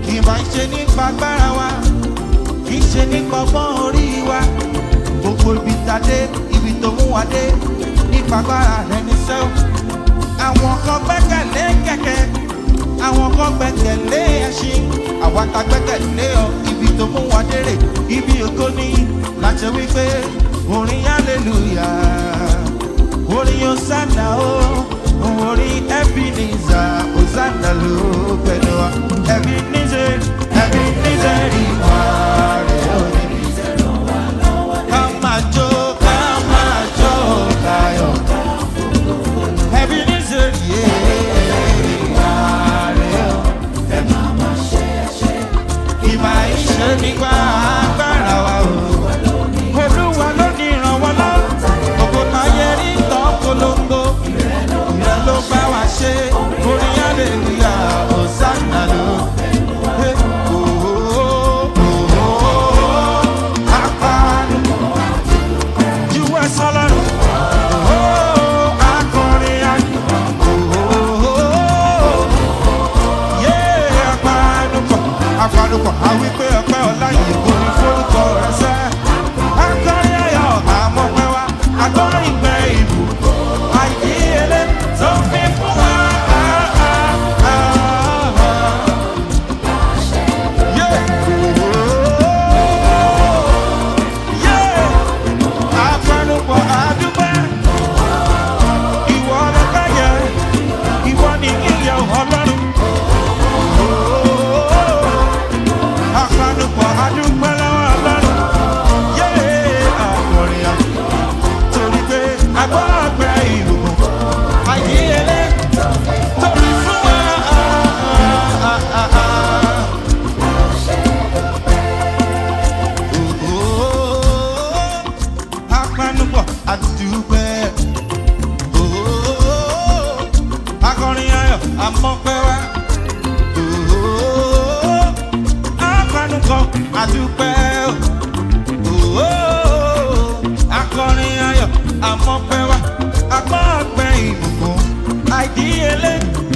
ìmọ̀ ìṣe nípa agbára wa kì í ṣe nípa ọgbọ́n orí wa gbogbo ibi tá a dé ibi tó mú wa dé nípa agbára rẹ ní sẹ́wọ̀n àwọn kan gbẹ́kẹ̀lé kẹ̀kẹ́ àwọn kan gbẹ́kẹ̀lé ẹṣin àwa ta gbẹ́kẹ̀lé ọ ibi tó mú wa dérè ibi ògo ní láti wípé orin hallelujah orin hosanna o orin ebenezer hosanna ló pẹ̀lú wa ebenezer ebenezer ìwà rẹ̀ ò ní. ká máa jó ká máa jó láyọ̀ ebenezer ìwà rẹ̀ ò ìmọ̀ ìṣe nípa agbára wa o. olúwa ló ní ìrànwọ́ lọ ògo táyé rí tán polongo ìrẹ́ ló bá wa ṣe orin aleluya hosanna ló. Eh, oh, oh, oh, oh, apanu. Juwẹ́ sọ́lọ́run. Oh, akọrin ayọ̀. Oh, oh, oh yé apanupọ̀ apanupọ̀ àwípé ọpẹ́ ọlá yìí kò ní forúkọ rẹ sẹ́. akọrin ayọ̀ àmọ́ pẹ́ wá agbọ́n ìgbẹ́ ìlú àìdíyelé tó fi fún wa. Yé. Yé. Apanupọ̀ àdúpẹ́. Ìwọ ọlọ́pẹ́ yẹ, ìwọ ni ìyẹ̀ ọlọ́run. Apanupọ̀ adúpẹ́ lọ́wọ́ Ọlọ́run. Yéé àkọrin à. Torí pé agbọ́ ọ̀gbẹ́ ìbùkún. Àìdíyelé tóbi fún wa. Apanupọ̀ adúpẹ́. Akọrin ayọ̀ amọ̀pẹ́ wá apanukọ àdúpẹ́ o akọrin ayọ̀ àmọ́pẹ́ wa agbọ́ọ̀gbẹ́ ìbùkún àìdíyelé